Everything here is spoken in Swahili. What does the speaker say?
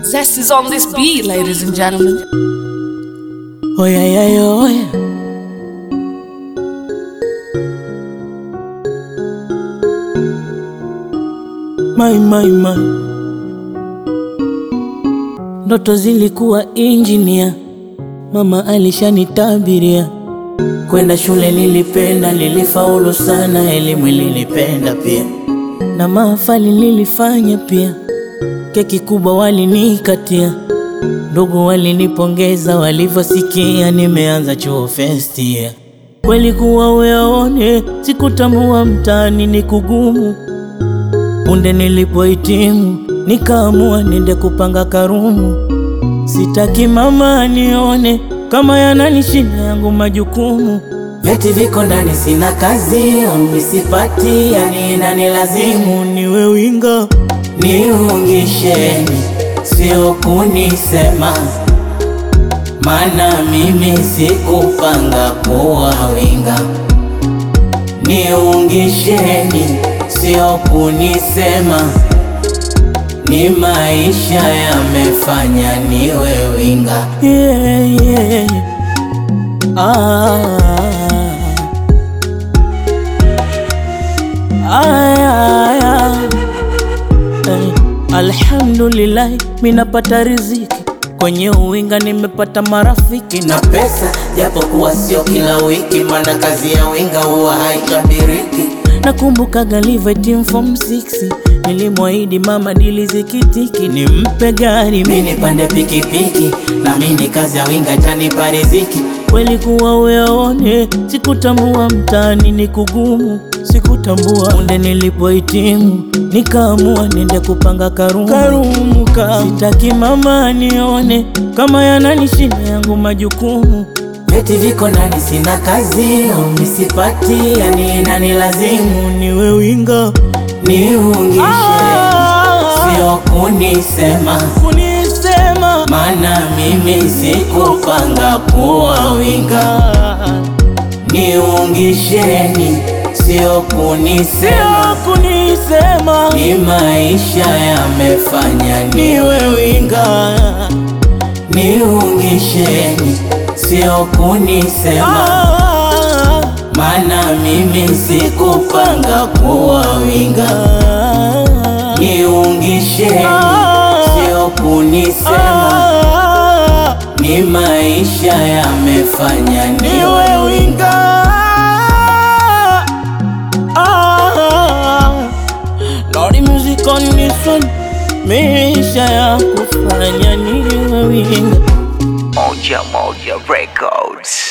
Zest is on this beat, ladies and gentlemen. Oh yeah, yeah, yeah, oh yeah. My, my, my. Ndoto zilikuwa injinia, mama alishanitabiria. Kwenda shule nilipenda, nilifaulu sana, elimu nilipenda pia, na mahafali nilifanya pia, keki kubwa walinikatia Ndugu walinipongeza walivyosikia nimeanza chuo first year. Kweli kuwa uyaone, sikutambua mtaani ni kugumu. Punde nilipohitimu, nikaamua nende kupanga karumu. Sitaki mama anione kama yananishinda yangu majukumu. Vyeti viko ndani, sina kazi, ombi sipati, yani inanilazimu niwe winga, niungisheni sio kunisema, mana mimi sikupanga kuwa winga. Niungisheni, sio kunisema, ni maisha yamefanya niwe winga. Yeah, yeah. Ah. Ah, yeah, yeah. Eh, Alhamdulillah, minapata riziki kwenye uwinga, nimepata marafiki na pesa, japokuwa sio kila wiki, maana kazi ya winga huwa haitabiriki. Nakumbuka galive team form 6 nilimwahidi mama dili zikitiki, nimpe gari mimi nipande pikipiki, na mimi kazi ya winga itanipa riziki. Kweli kuwa uyaone, sikutambua mtaani ni kugumu, sikutambua. Punde nilipohitimu, nikaamua nende kupanga karumu, karumu ka. Sitaki mama anione kama yananishinda yangu majukumu. Vyeti viko ndani, sina kazi, ombi sipati, yani inanilazimu niwe winga, niungishe, sio kunisema kunisema, maana mimi sikupanga kuwa winga. Niungisheni, sio kunisema, kunisema, ni maisha yamefanya niwe winga. Niungisheni, sio kunisema, maana mimi sikupanga kuwa winga. Niungisheni, sio kunisema, ni maisha yamefanya niwe winga. Lordy music on this one, maisha ya kufanya niwe winga. Moja Moja Records.